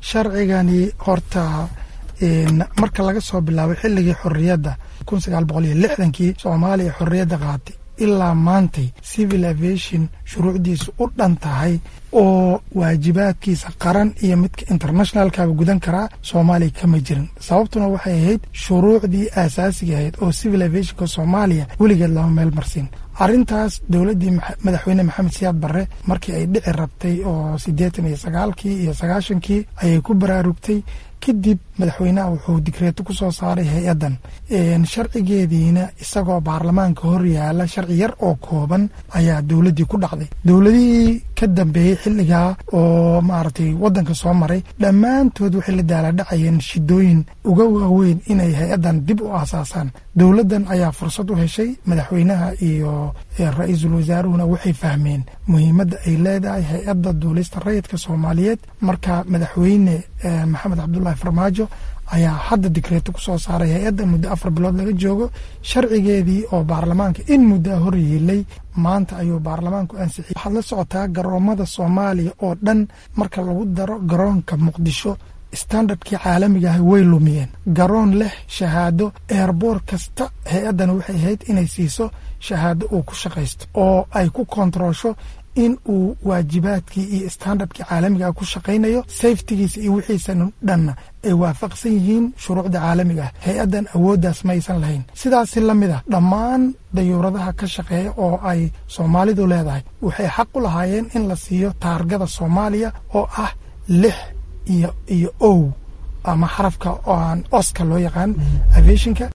sharcigani horta marka laga soo bilaabo xilligii xorriyadda kun sagaal boqol iyo lixdankii soomaaliya xorriyadda qaatay ilaa maantay civil aviation shuruucdiisu u dhan tahay oo waajibaadkiisa qaran iyo midka internationalkaba gudan karaa soomaaliya kama jirin sababtuna waxay ahayd shuruucdii aasaasiga ahayd oo civil aviationka soomaaliya weligeed lama meel marsin arrintaas dowladdii madaxweyne maxamed siyaad barre markii ay dhici rabtay oo siddeetan iyo sagaalkii iyo sagaashankii ayay ku baraarugtay kadib madaxweynaha wuxuu digreeto ku soo saaray hay-addan sharcigeediina isagoo baarlamaanka hor yaala sharci yar oo kooban ayaa dowladdii ku dhacday dowladihii ka dambeeyey xilligaa oo maaragtay waddanka soo maray dhammaantood waxay la daaladhacayeen shidooyin uga waaweyn inay hay-addan dib u aasaasaan dowladdan ayaa fursad u heshay madaxweynaha iyo ra-iisul wasaaruhuna waxay fahmeen muhiimadda ay leedahay hay-adda duulista rayidka soomaaliyeed marka madaxweyne maxamed cabdulahi farmaajo ayaa hadda digreeto ku soo saaray hay-adda muddo afar bilood laga joogo sharcigeedii oo baarlamaanka in muddaa hor yeelay maanta ayuu baarlamaanku ansixiyey waxaad la socotaa garoomada soomaaliya oo dhan marka lagu daro garoonka muqdisho standardkii caalamiga ah way lumiyeen garoon leh shahaado eerboor kasta hay-addana waxay ahayd inay siiso shahaado uu ku shaqaysto oo ay ku kontaroosho in uu waajibaadkii iyo standardkii caalamiga ku shaqaynayo safetigiisa iyo wixiisan dhanna ay waafaqsan yihiin shuruucda caalamiga ah hay-addan awooddaas maysan lahayn sidaasi la mid ah dhammaan dayuuradaha ka shaqeeya oo ay soomaalidu leedahay waxay xaq u lahaayeen in la siiyo taargada soomaaliya oo ah lix iyo iyo ow ama xarafka oo aan oska loo yaqaan aviationka